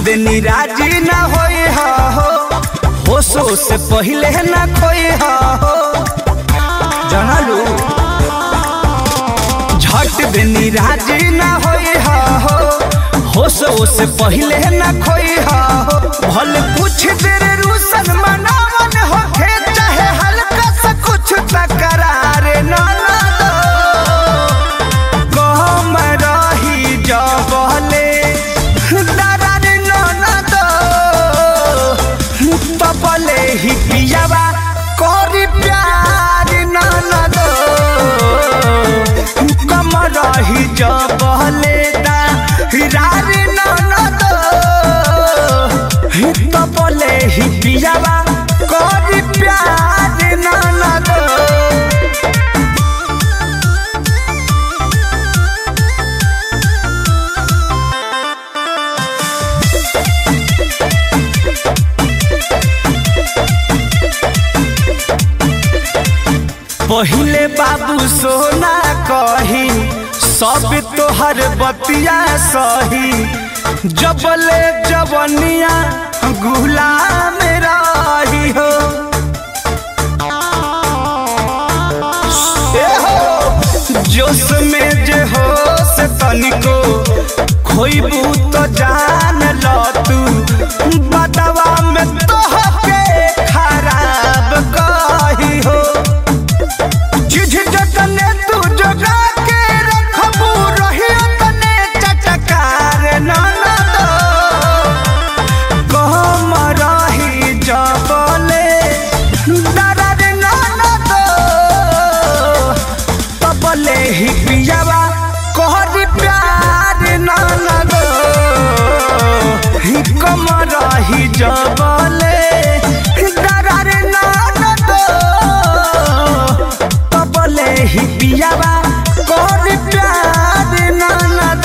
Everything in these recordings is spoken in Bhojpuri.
देनी राजी ना होई हा हो होशो से पहिले ना खोई हा हो जानलू झट देनी राजी ना होई हा हो होशो से पहिले ना खोई हा हो भले कुछ देर रूसन मनावन होखे चाहे हल्का सा कुछ तकरार ना ना दो कहम रही जबले दरार ना ना दो तबले ही पियावा करी प्यार ना ना दो कम रही जबले दरार ना ना दो तबले ही पियावा करी प्यार ना ना दो पहिले बाबू सोना कही सब तोहर बतिया सही जबले जवनिया गुलाम रही हो ए हो जोश में जे हो से तनिको खोइबू तो जान ल तू बदवा में तोहके खराब कही हो जिझ जतने तू जगा के रखबू रही तने चटकार ननद कहम रही जबले दरद ननद तबले ही पियावा कहरी प्यार ननद ही कम रही जबले दरद ननद तबले ही पियावा कहरी प्यार ननद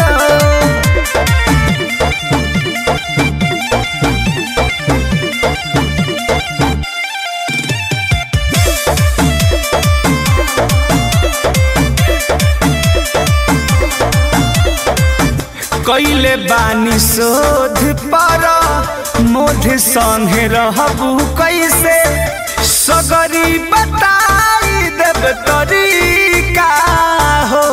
कैले बानी शोध पर मोध संगे रहबू कैसे सगरी बताई देव तरीका हो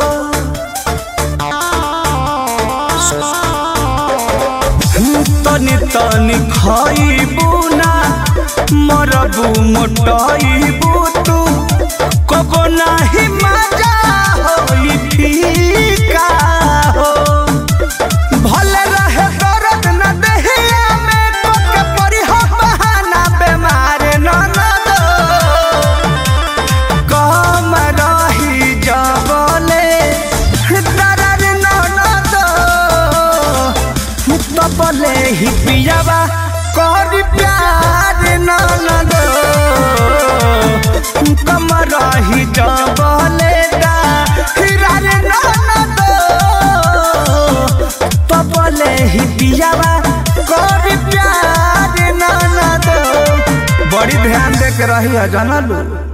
तनी तनी खाइबू ना मरबू मोटाइबू तू कबो नाही मजा होई फीका हो भले रहे दर्द न देहिया में कोके परी हो बहाना बेमार न न दो कम रही जबले दर्द न न दो तबले ही पियावा करी प्यार न न दो कम रही जबले दा हिरार न न दो तबले ही पियावा करी प्यार ना ना दो बड़ी ध्यान दे के रही है जानलू